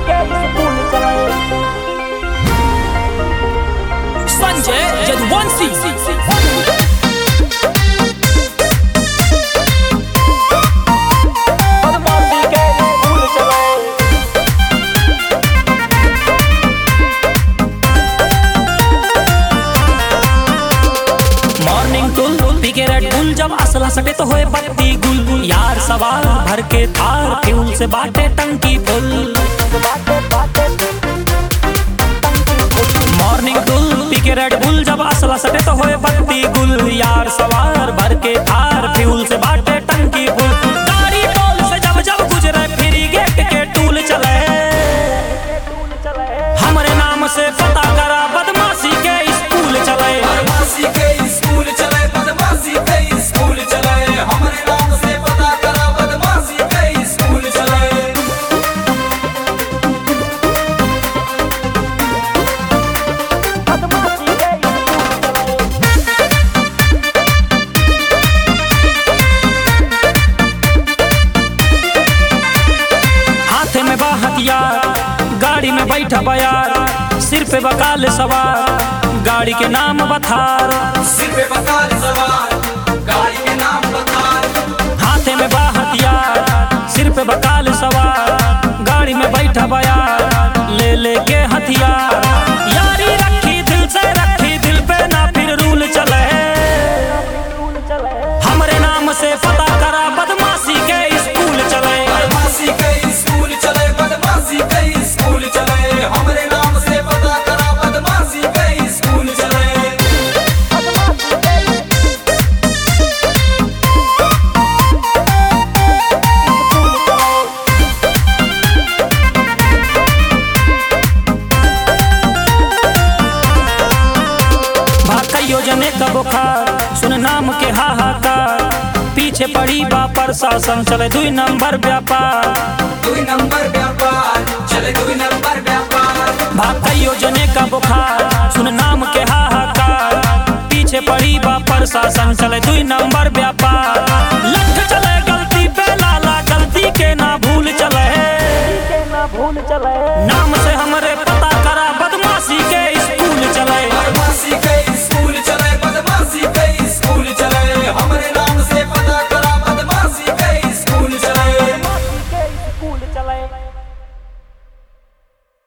के स्कूल चले संजय यदुवंशी बदमाशी के स्कूल चले मॉर्निंग टुल पी के रेड बुल जब असला सटे तो होए बत्ती गुल यार सवाल भर के थार फ्यूल से बाटे टंकी फुल बाटे बाटे मॉर्निंग टुल पी के रेड बुल जब असला सटे तो होए बत्ती गुल यार सवार भर के थार फ्यूल से बाटे टंकी फुल गाड़ी टोल से जब जब गुजरे फ्री गेट के टूल चले स्कूल चले हमरे नाम से पता करा बदमाशी के स्कूल चले बदमाशी के स्कूल चले बदमाशी के स्कूल चले हमरे नाम से पता करा बदमाशी के स्कूल चले बदमाशी के स्कूल चले हाथ में बा हथियार गाड़ी में बैठा बयार सिर पे बकाल सवार गाड़ी के नाम बथार सिर पे बकार सवार गाड़ी के नाम बकार हाथ में बा हथियार सिर पे बकाल सवार गाड़ी में बैठा बयार ले ले के हथियार यारी रखी दिल से रखी दिल पे ना फिर रूल चले स्कूल चले हमरे नाम से पता करा बदमाशी के स्कूल चले बदमाशी के स्कूल चले बदमाशी के स्कूल चले हमरे नाम से पता करा बदमाशी के स्कूल चले बदमाशी के स्कूल चले भाका योजने का बुखार सुन नाम के हाहाकार पीछे पड़ी बा प्रशासन चले दुई नंबर व्यापार दुई नंबर व्यापार चले दुई नंबर व्यापार भाका योजने का बुखार सुन नाम के हाहाकार पीछे पड़ी बा प्रशासन चले दुई नंबर व्यापार